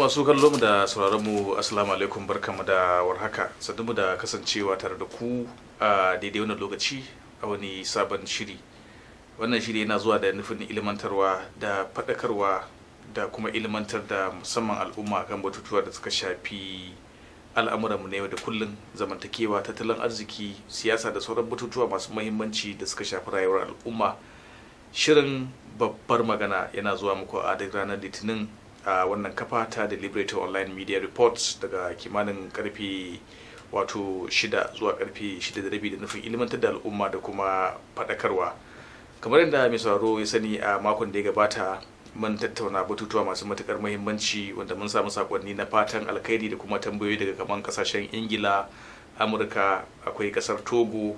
masu kallon mu da sauraron mu assalamu alaikum barkamu da warhaka sannu mu da kasancewa tare da ku a daidai wannan lokaci a wani sabon shiri wannan shiri yana zuwa da nufin ilmantarwa da faɗakarwa da kuma ilmantar da musamman al'umma kan batutuwa da suka shafi al'amuranmu na yau da kullum zamantakewa tattalin arziki siyasa da sauran batutuwa masu mahimmanci da suka shafi rayuwar al'umma shirin babbar magana yana zuwa muku a duk ranar litinin a wannan kafa ta deliberator online media reports daga kimanin karfe wato shida zuwa karfe shida da rabi da nufin ilmantar da al'umma da kuma faɗakarwa kamar yadda mai sauraro ya sani a makon da ya gabata mun tattauna batutuwa masu matukar muhimmanci wanda mun samu sakonni na fatan alkhairi da kuma tambayoyi daga kaman kasashen ingila amurka akwai kasar togo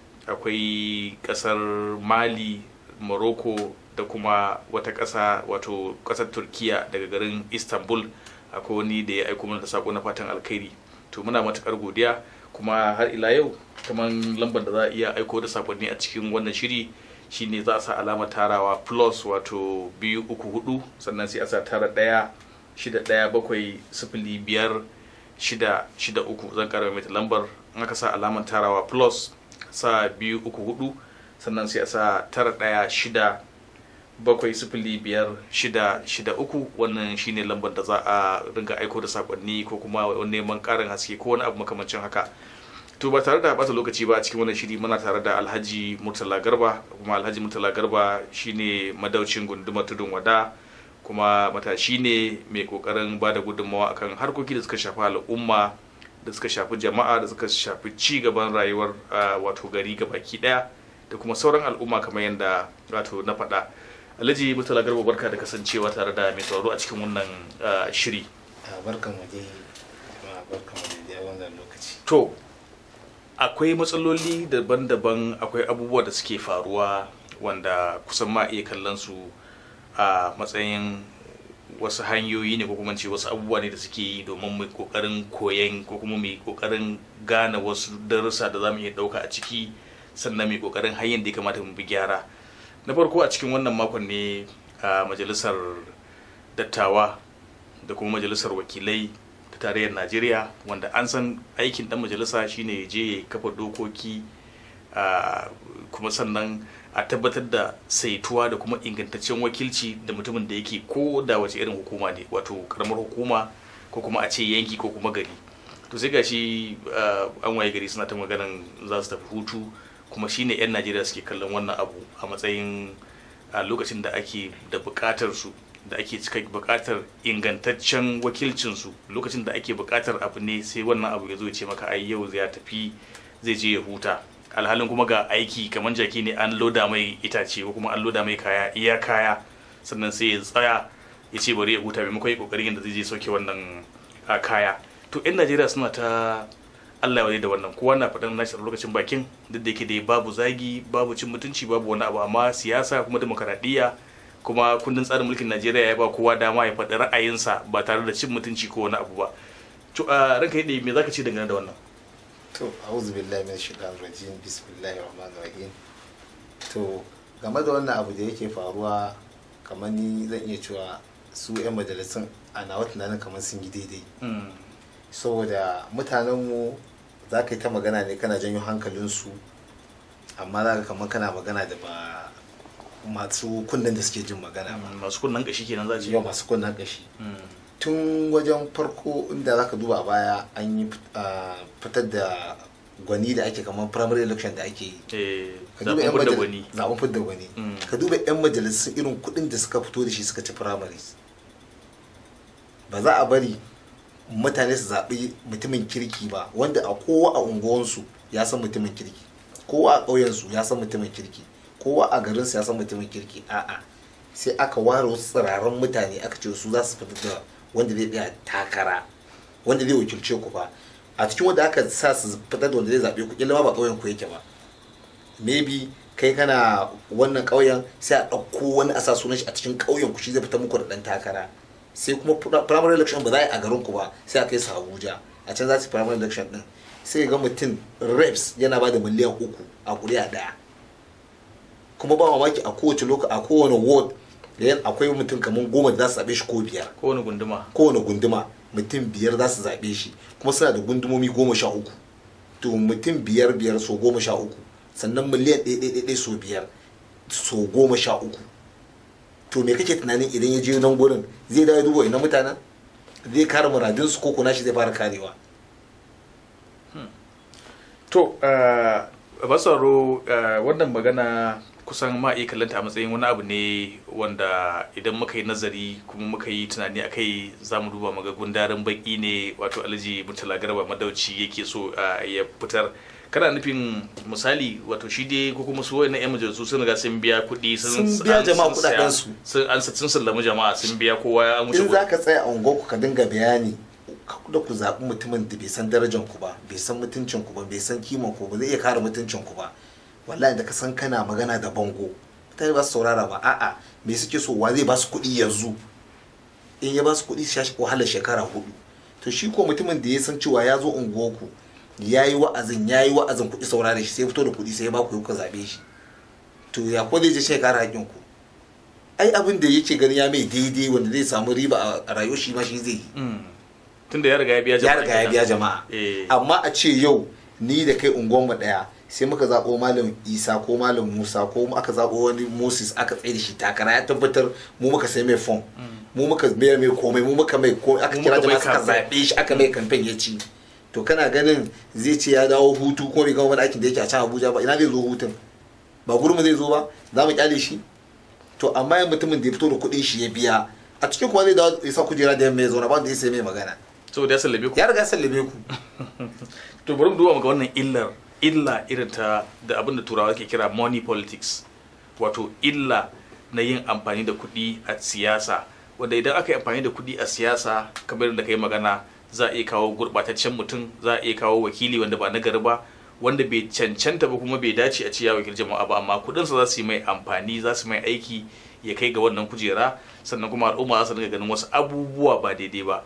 akwai kasar mali morocco da kuma wata ƙasa wato ƙasar turkiya daga garin istanbul akwai wani da ya aiko mana da sako na fatan alkhairi to muna matukar godiya kuma har ila yau kamar lambar da za a iya aiko da sakonni a cikin wannan shiri shine za a sa alamar tarawa plus wato biyu uku hudu sannan sai a sa tara ɗaya shida ɗaya bakwai sifili biyar shida shida uku zan kara mai lambar in aka sa alamar tarawa plus sa biyu uku hudu sannan sai a sa tara ɗaya shida bakwai sifili biyar shida shida uku wannan shine lambar da za a ringa aiko da sakonni ko kuma neman karin haske ko wani abu makamancin haka to ba tare da bata lokaci ba a cikin wannan shiri muna tare da alhaji murtala garba kuma alhaji murtala garba shine madaucin gundumar tudun wada kuma matashi ne mai kokarin ba da gudunmawa akan harkoki da suka shafi al'umma da suka shafi jama'a da suka shafi ci gaban rayuwar wato gari gabaki daya da kuma sauran al'umma kamar yadda wato na faɗa alhaji murtala garba barka da kasancewa tare da mai sauraro a cikin wannan shiri barkan mu dai barkan mu dai wannan lokaci to akwai matsaloli daban-daban akwai abubuwa da suke faruwa wanda kusan ma iya kallon su a matsayin wasu hanyoyi ne ko kuma ce wasu abubuwa ne da suke yi domin mai kokarin koyan ko kuma mai kokarin gane wasu darussa da za mu iya dauka a ciki sannan mai kokarin hanyar da ya kamata mu bi gyara na farko a cikin wannan makon ne a majalisar dattawa da kuma majalisar wakilai tarayyar najeriya wanda an san aikin dan majalisa shine ya je ya kafa dokoki kuma sannan a tabbatar da saituwa da kuma ingantaccen wakilci da mutumin da yake ko da wace irin hukuma ne wato karamar hukuma ko kuma a ce yanki ko kuma gari to sai gashi an waye gari suna ta maganan za su tafi hutu kuma shine 'yan najeriya suke kallon wannan abu a matsayin a lokacin da ake da bukatar su da ake cika bukatar ingantaccen wakilcinsu lokacin da ake bukatar abu ne sai wannan abu ya zo ce maka ai yau ya tafi zai je ya huta alhalin kuma ga aiki kamar jaki ne an loda mai itace ko kuma an loda mai kaya iya kaya sannan sai ya tsaya ya ce bari ya huta maimakon kokarin da zai je sauke wannan kaya to yan najeriya suna ta Allah ya da wannan kowa na faɗin nashi a lokacin bakin duk da yake dai babu zagi babu cin mutunci babu wani abu amma siyasa kuma demokaradiyya kuma kundin tsarin mulkin najeriya ya ba kowa dama ya faɗi ra'ayinsa ba tare da cin mutunci ko wani abu ba to a ranka yadda me zaka ce dangane da wannan to a'udhu billahi min shaitanir rajim bismillahir rahmanir rahim to game da wannan abu da yake faruwa kamar ni zan iya cewa su 'yan majalisun a nawa tunanin kamar sun yi daidai saboda mutanenmu za ka yi ta magana ne kana janyo hankalinsu amma za ka kamar kana magana da ba masu kunnen da suke jin magana ba masu kunnen kashi kenan za yau masu kunnen kashi tun wajen farko inda zaka duba a baya an yi fitar da gwani da ake kamar primary election da ake yi ka duba yan gwani zaben fitar gwani ka duba yan majalisun irin kuɗin da suka fito da shi suka ci primaries ba za a bari mutane su zaɓi mutumin kirki ba wanda a kowa a unguwansu ya san mutumin kirki kowa a ƙauyensu ya san mutumin kirki kowa a garin ya san mutumin kirki a'a sai aka ware wasu tsiraran mutane aka ce su za su fita da wanda zai tsaya takara wanda zai wakilce ku fa a cikin wanda aka sa su fitar da wanda zai zaɓe ku kila ba ƙauyen ku yake ba maybe kai kana wannan ƙauyen sai a ɗauko wani a sa sunan shi a cikin ƙauyen ku shi zai fita muku da ɗan takara sai kuma primary election ba za a yi a garin ku ba sai a kai su Abuja a can za su primary election din sai ga mutum reps yana ba da miliyan uku a kuri'a daya kuma ba mamaki a kowace lokaci a kowane ward da yan akwai mutum kamar goma da za su zaɓe shi ko biyar kowane gunduma kowane gunduma mutum biyar za su zaɓe shi kuma suna da gundumomi goma sha uku to mutum biyar biyar so goma sha uku sannan miliyan ɗaya ɗaya ɗaya so biyar so goma sha uku to me kake tunanin idan ya je nan gurin zai dawo duba ina mutanen zai kare muradinsu ko kuna shi zai fara karewa to basaro wannan magana kusan ma iya kallanta a matsayin wani abu ne wanda idan muka yi nazari kuma muka yi tunani akai za mu duba maga gundarin baki ne wato alhaji murtala garba madauci yake so ya fitar kana nufin misali wato shi dai ko kuma su wani yan majalisu sun riga sun biya kuɗi sun biya jama'a kuɗaɗen su sun an sun sallama jama'a sun biya kowa ya mushi in za ka tsaya a unguwarku ka dinga bayani da ku zaɓi mutumin da bai san darajar ku ba bai san mutuncin ku ba bai san kiman ku ba zai iya kare mutuncin ku ba wallahi da ka san kana magana da bango mutane ba su saurara ba a'a me suke so wa zai ba su kuɗi yanzu in ya ba su kuɗi shi wahalar shekara hudu to shi ko mutumin da ya san cewa ya zo unguwarku ya yi wa'azin ya yi wa'azin kuɗi saurare shi sai fito da kuɗi sai ya ba ku yi ka zaɓe shi to ya ko zai je shekara haƙƙin ku ai abin da yake gani ya mai daidai wanda zai samu riba a rayuwar shi ma shi zai yi tunda ya riga ya biya ya riga ya biya jama'a amma a ce yau ni da kai unguwanmu daya sai muka zaɓo malam isa ko malam musa ko aka zaɓo wani moses aka tsaye da shi takara ya tabbatar mu muka sai mai fom mu muka mayar mai komai mu muka mai ko aka kira jama'a suka zaɓe shi aka mai kamfen ya ci to kana ganin zai ce ya dawo hutu ko bai gama wani aikin da yake a can abuja ba ina zai zo hutun ba gurmu zai zo ba za mu kyale shi to amma yan mutumin da ya fito da kuɗin shi ya biya a cikin kuma zai dawo ya sa kujera da yamma ya zauna ba da ya sai mai magana saboda ya sallabe ku ya riga sallabe ku to bari mu duba maka wannan illar illa irin ta da abin da turawa ke kira money politics wato illa na yin amfani da kuɗi a siyasa wanda idan aka yi amfani da kuɗi a siyasa kamar da ka yi magana za a iya kawo gurɓataccen mutum za a iya kawo wakili wanda ba na gari ba wanda bai cancanta ba kuma bai dace a ce ya wakil jama'a ba amma kuɗinsa za su yi mai amfani za su mai aiki ya kai ga wannan kujera sannan kuma al'umma za su dinga ganin wasu abubuwa ba daidai ba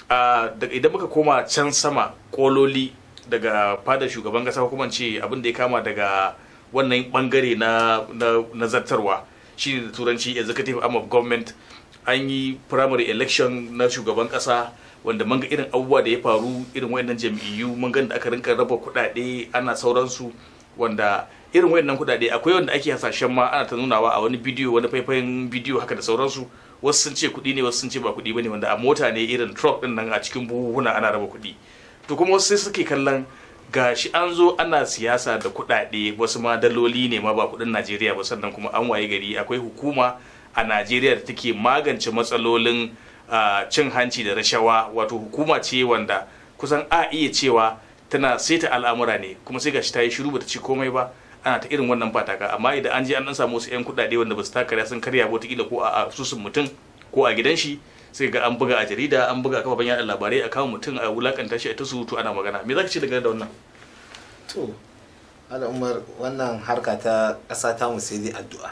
idan muka koma can sama kololi daga fadar shugaban kasa kuma ce abin da ya kama daga wannan bangare na nazartarwa shi da turanci executive arm of government an yi primary election na shugaban kasa wanda manga irin abubuwa da ya faru irin wayannan jam'iyyu mangan da aka rinka raba kuɗaɗe ana sauransu wanda irin wayannan kuɗaɗe akwai wanda ake hasashen ma ana ta nunawa a wani bidiyo wani faifayin bidiyo haka da sauransu wasu sun ce kuɗi ne wasu sun ce ba kuɗi bane wanda a mota ne irin truck din nan a cikin buhuhuna ana raba kuɗi to kuma wasu sai suke kallon gashi an zo ana siyasa da kuɗaɗe wasu ma daloli ne ma ba kuɗin Najeriya ba sannan kuma an waye gari akwai hukuma a Najeriya da take magance matsalolin cin hanci da rashawa wato hukuma ce wanda kusan a iya cewa tana saita al'amura ne kuma sai gashi ta yi shiru bata ci komai ba ana ta irin wannan fataka amma idan an je an dan samu wasu 'yan kuɗaɗe wanda ba su taka sun karya ba wataƙila ko a asusun mutum ko a gidan shi sai ga an buga a jarida an buga a kafafen yaɗa labarai a kawo mutum a wulakanta shi a ta surutu ana magana me za ka ce daga da wannan to al'ummar wannan harka ta ƙasa ta mu sai dai addu'a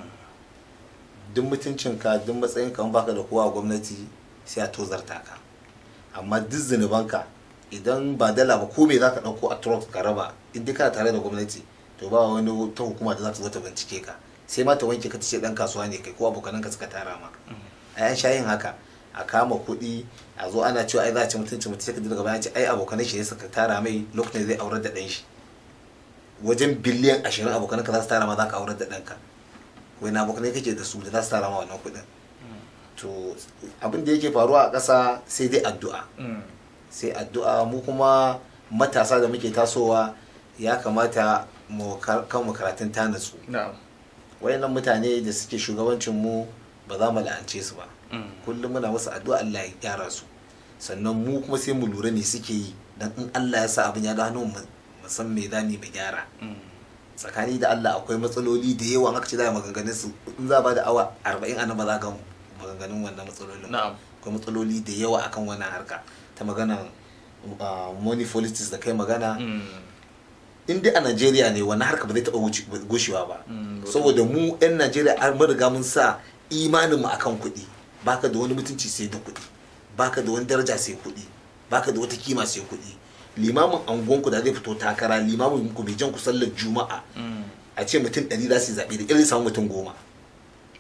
duk mutuncinka duk matsayinka in baka da kowa a gwamnati sai a tozarta ka amma duk zunubanka idan ba dala ba ko me za ka ɗauko a truck ka raba in dai kana tare da gwamnati to ba wani ta hukuma da za ta zo ta bincike ka sai ma ta wanke ka ta ce dan kasuwa ne kai ko abokananka suka tara ma a yan shayin haka a kama kuɗi a zo ana cewa ai za a ci mutunci mutum sai ka daga bayan ce ai abokanan shi ne suka tara mai lokacin zai aurar da ɗan shi wajen biliyan ashirin abokananka za su tara ma za ka aurar da ɗanka wai na abokanai kake da su da za su tara ma wannan kuɗin to abin da yake faruwa a ƙasa sai dai addu'a sai addu'a mu kuma matasa da muke tasowa ya kamata mu kan mu karatun ta natsu wayannan mutane da suke shugabancin mu ba za mu la'ance su ba kullum muna wasu addu'a Allah ya gyara su sannan mu kuma sai mu lura ne suke yi dan in Allah ya sa abin ya da hannun mu san me za mu gyara tsakani da Allah akwai matsaloli da yawa aka ce za a maganganun su in za ba da awa 40 a nan ba za ga maganganun wannan matsalolin akwai matsaloli da yawa akan wannan harka ta magana money politics da kai magana in dai a Najeriya ne wani harka ba zai taɓa gushewa ba saboda mu 'yan Najeriya an riga mun sa imanin mu akan kuɗi baka da wani mutunci sai da kuɗi baka da wani daraja sai kuɗi baka da wata kima sai kuɗi limamin angonku da zai fito takara limamin ku bai jan ku sallar juma'a a ce mutum ɗari za su yi zaɓe da irin samu mutum goma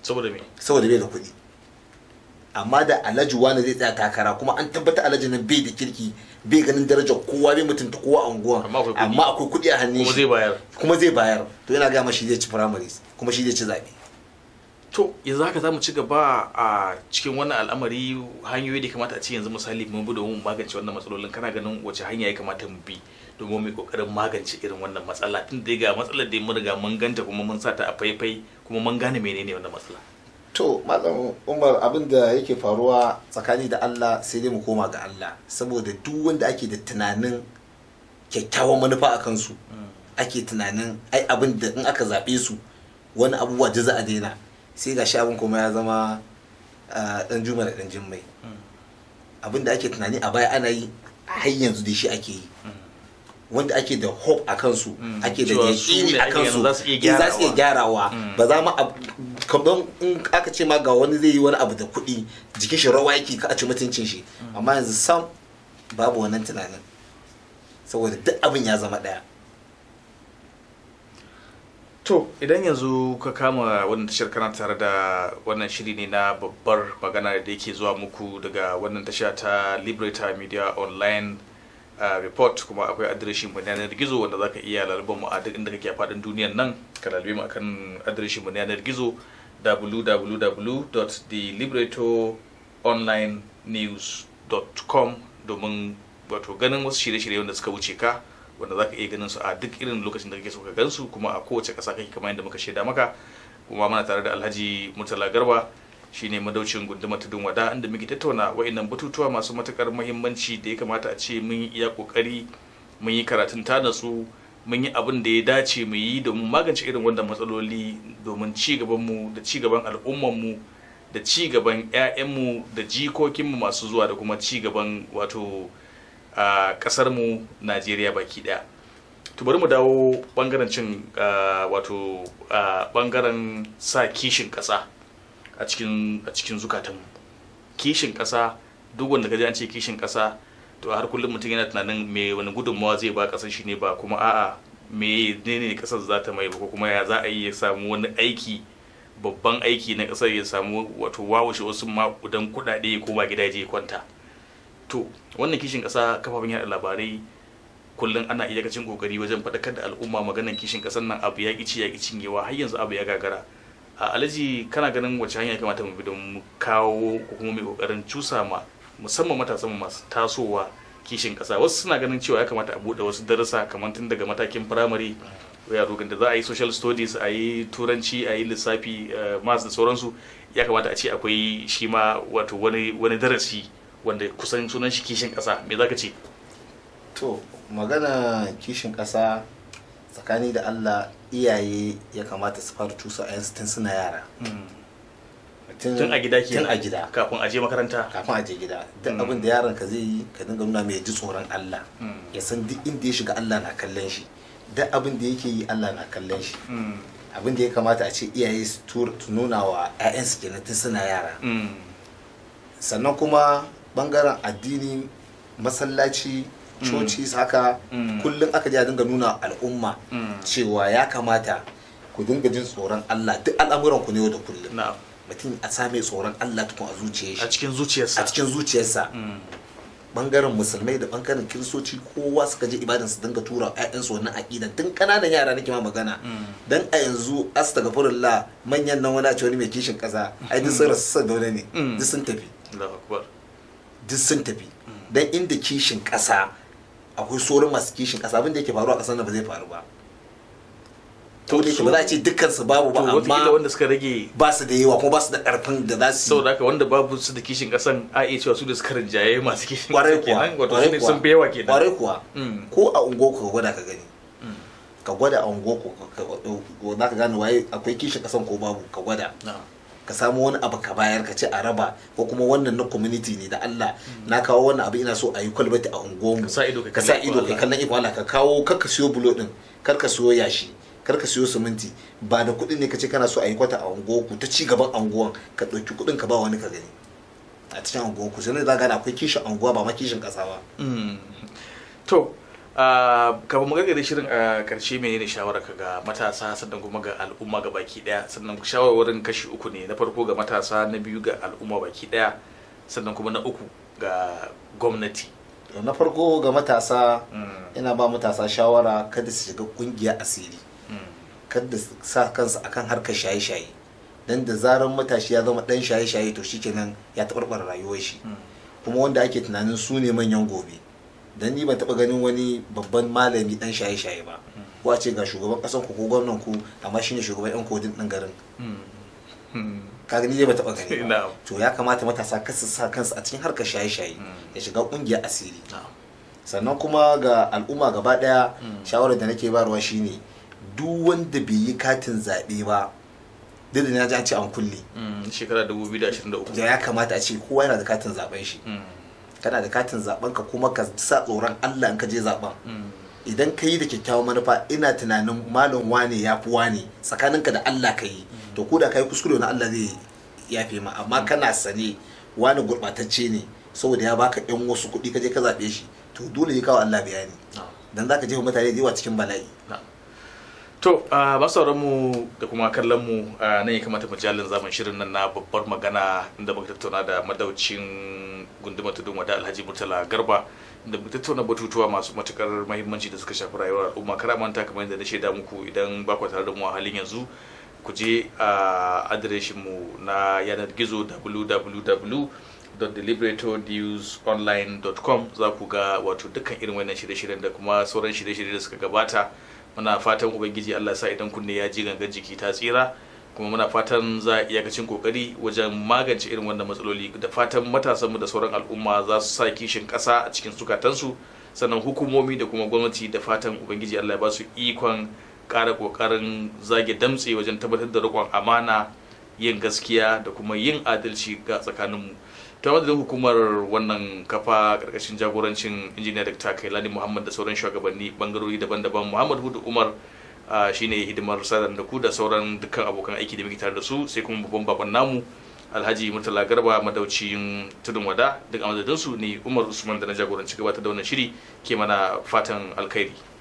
saboda me saboda bai da kuɗi amma da alhaji wani zai tsaya takara kuma an tabbata alhaji nan bai da kirki bai ganin darajar kowa bai mutunta kowa a unguwa Amma akwai kuɗi. amma akwai kuɗi a hannun kuma shi zai bayar kuma zai bayar to yana gama shi zai ci primaries kuma shi zai ci zaɓe to yanzu haka za mu ci gaba a cikin wannan al'amari hanyoyi da kamata a ce yanzu misali mun bi domin mu magance wannan matsalolin kana ganin wace hanya ya kamata mu bi domin mu yi kokarin magance irin wannan matsala tun da ga matsalar da mun riga mun ganta kuma mun sa ta a faifai kuma mun gane menene wannan matsala to malam umar abin da yake faruwa tsakani da allah sai dai mu koma ga allah saboda duk wanda ake da tunanin kyakkyawan manufa a kansu ake tunanin ai abin da in aka zaɓe su wani abubuwa da za a daina sai ga shi abin kuma ya zama ah, ɗan juma da ɗan jimmai abin da ake tunani a baya ana yi har yanzu da shi ake yi wanda ake da hope a kansu Mm. ake da Cewa su yaƙini ne a ake kansu yanzu za su iya eh, za su iya gyarawa Mm. ba za ma ab- kamar in aka ce ma ga wani zai yi wani abu da kuɗi jikin shi rawa yake ka a ci mutuncin shi amma yanzu sam babu wannan tunanin saboda duk abin ya zama ɗaya to idan yanzu ka kama wannan tashar kana tare da wannan shiri ne na babbar magana da yake zuwa muku daga wannan tasha ta liberator media online uh, report kuma akwai adireshin mu na yanar gizo wanda zaka iya lalaban mu a duk inda kake a faɗin duniyan nan ka lalbe mu akan adireshin mu na yanar gizo www.theliberatoronlinenews.com domin wato ganin wasu shirye-shirye wanda suka wuce ka wanda zaka iya ganin su a duk irin lokacin da kake so ka gansu kuma a kowace ƙasa kake kamar yadda muka shaida maka kuma muna tare da Alhaji Murtala Garba shine madaucin gundumar tudun wada inda muke tattauna wa'annan batutuwa masu matukar muhimmanci da ya kamata a ce mun yi iya kokari mun yi karatun ta natsu mun yi abin da ya dace mu yi domin magance irin wannan matsaloli domin ci gaban mu da ci gaban al'ummar mu da ci gaban 'ya'yanmu da jikokinmu masu zuwa da kuma ci gaban wato a kasar mu Najeriya baki daya to bari mu dawo bangaren cin ah, wato ah, bangaren sa kishin kasa a cikin a cikin zukatanmu kishin kasa duk wanda kaji an ce kishin kasa to har kullum mutum yana tunanin me wani gudunmawa zai ba kasar shi ne ba kuma a'a me ne ne kasar za ta mai ba ko kuma ya za a yi ya samu wani aiki babban aiki na kasar ya samu wato wawushe wasu makudan kuɗaɗe ya koma gida ya je ya kwanta to wannan kishin ƙasa kafafen yada labarai kullum ana iya kacin kokari wajen faɗakar da al'umma maganar kishin ƙasar nan abu ya ƙi ci ya ƙi cinyewa har yanzu abu ya gagara a alaji kana ganin wace hanya ya kamata mu bi don mu kawo ko kuma mai kokarin cusa ma musamman matasan mu masu tasowa kishin ƙasa wasu suna ganin cewa ya kamata a buɗe wasu darussa kamar tun daga matakin firamare yaro da za a yi social studies a yi turanci a yi lissafi masu da sauransu ya kamata a ce akwai shi ma wato wani wani darasi wanda kusan sunan shi kishin ƙasa me zaka ce to magana kishin ƙasa tsakani da allah iyaye ya kamata su fara cusa a yansu tun suna yara tun a gida ke tun a gida kafin a je makaranta kafin a je gida duk Mm. abin da yaron ka zai yi ka dinga nuna mai ji tsoron Allah Mm. ya san duk inda ya shiga Allah na kallon shi duk abin da yake yi Allah na kallon shi Mm. abin da ya kamata a ce iyaye su tur- su nuna wa 'ya'yansu kenan tun suna yara Mm. sannan kuma bangaren addini masallaci Mm. coci haka Mm. kullum aka ji a dinga nuna al'umma Mm. cewa ya kamata ku dinga jin tsoron Allah duk al'amuran ku ne yau da kullum na'am mutum a same tsoron Allah tukun a zuciyar a shi cikin zuciyarsa a cikin zuciyarsa Mm. bangaren musulmai da bangaren kiristoci kowa suka je ibadan su dinga tura ƴaƴansu wannan aqidan tun kananan yara nake ma magana Mm. dan a yanzu astaghfirullah manyan nan wani a ce wani mai kishin kasa ai duk sun rasu sun daune ne Mm. duk sun tafi Allahu akbar duk sun tafi dan inda kishin kasa akwai sauran masu kishin kasa abin da yake faruwa a kasar nan ba zai faru ba to da yake ba za a ce dukkan su babu to ba wataƙila amma wanda suka rage ba su da yawa kuma ba su da karfin da za su saboda haka wanda babu su da kishin kasan a iya cewa su da suka rinjaye masu kishin kwarai kasa kuwa kenan wato kwarai su ne kuwa, sun fi yawa kenan kwarai kuwa Mm. ko a unguwarku ka gwada ka gani Mm. ka gwada a unguwarku ka- ka- za ka gane waye akwai kishin kasan ko babu ka gwada Na'am. ka samu wani abu ka bayar ka ce a raba ko kuma wannan na community ne da Allah na kawo wannan abu ina so a yi kwalbati a unguwarmu Ka sa ido ka ka sa kalli ido ikon kai Allah. kallon iko Allah ka kawo kar ka siyo bulo din kar ka siyo yashi kar ka siyo siminti ba da kuɗin ne ka ce kana so a yi kwata a unguwarku ta ci gaban unguwan ka ɗauki kuɗin ka ba wani ka gani a cikin unguwarku sai ne za ka gane akwai kishin unguwa ba ma kishin ƙasa ba Mm. to ah, kafin mu gargade shirin a karshe menene shawara ka ga matasa sannan kuma ga al'umma ga baki daya sannan shawarwarin kashi uku ne na farko ga matasa na biyu ga al'umma baki daya sannan kuma na uku ga gwamnati na farko ga matasa Mm, ina ba matasa shawara kada su shiga kungiya asiri mm, kada su sa kansu akan harkar shaye-shaye dan da zarar matashi ya zama dan shaye-shaye to shikenan ya taɓarɓara rayuwar shi mm, kuma wanda ake tunanin su ne manyan gobe dan ni ban taɓa ganin wani babban malami dan shaye-shaye ba ko a ce ga shugaban ƙasan ku ko gwamnan ku amma shine shugaban yan kodin ɗin garin mm, mm. kaga ni dai ba taɓa gani ba Na'am. to ya kamata matasa kasu sa kansu a cikin harkar shaye-shaye Mm. ya shiga kungiyar asiri Na'am. sannan kuma ga al'umma gaba daya Mm. shawarar da nake barwa shine duk wanda bai yi katin zaɓe ba duk da na ji an ce an kulle Mm, shekara 2023 da ya kamata a ce kowa yana da katin zaɓen shi Mm, kana da katin zaɓen ka kuma ka sa tsoron Allah in ka je zaɓen mm, idan ka yi da kyakkyawan manufa ina tunanin malam wane ya fi wane tsakaninka da Allah ka yi to ko da ka yi kuskure na Allah zai yafe ma amma kana sane wani gurɓatacce ne saboda ya baka yan wasu kuɗi ka je ka zaɓe shi to dole ya kawo Allah bayani na'am. dan zaka jefa mutane da yawa cikin bala'i To, a masauran mu da kuma kallon mu a nan ya kamata mu jalin zaman shirin nan na babbar magana inda muka tattauna da madaucin gundumar tudun wada Alhaji Murtala Garba inda muka tattauna batutuwa masu matukar mahimmanci da suka shafi rayuwar al'umma kar a manta kamar yadda na shaida muku idan ba ku tare da mu a halin yanzu ku je a adireshin mu na yanar gizo www.deliberatornewsonline.com za ku ga wato dukkan irin wannan shirye-shiryen da kuma sauran shirye-shirye da suka gabata muna fatan ubangiji allah sa idan kunne ya ji gangan jiki ta tsira kuma muna fatan za a iyakacin kokari wajen magance irin wannan matsaloli da fatan matasanmu da sauran al'umma za su sa kishin ƙasa a cikin sukatansu sannan hukumomi da kuma gwamnati da fatan ubangiji allah ya ba su ikon ƙara ƙoƙarin zage damtse wajen tabbatar da riƙon amana yin gaskiya da kuma yin adalci ga tsakaninmu ta madadin hukumar wannan kafa karkashin jagorancin injiniya dr kailani muhammad da sauran shugabanni bangarori daban-daban muhammad hudu umar ah, shine hidimar sadar da ku da sauran dukkan abokan aiki da muke tare da su sai kuma babban bakon namu alhaji murtala garba madaucin tudun wada duk a madadinsu ne umar usman da na jagoranci gabatar da wannan shiri ke mana fatan alkhairi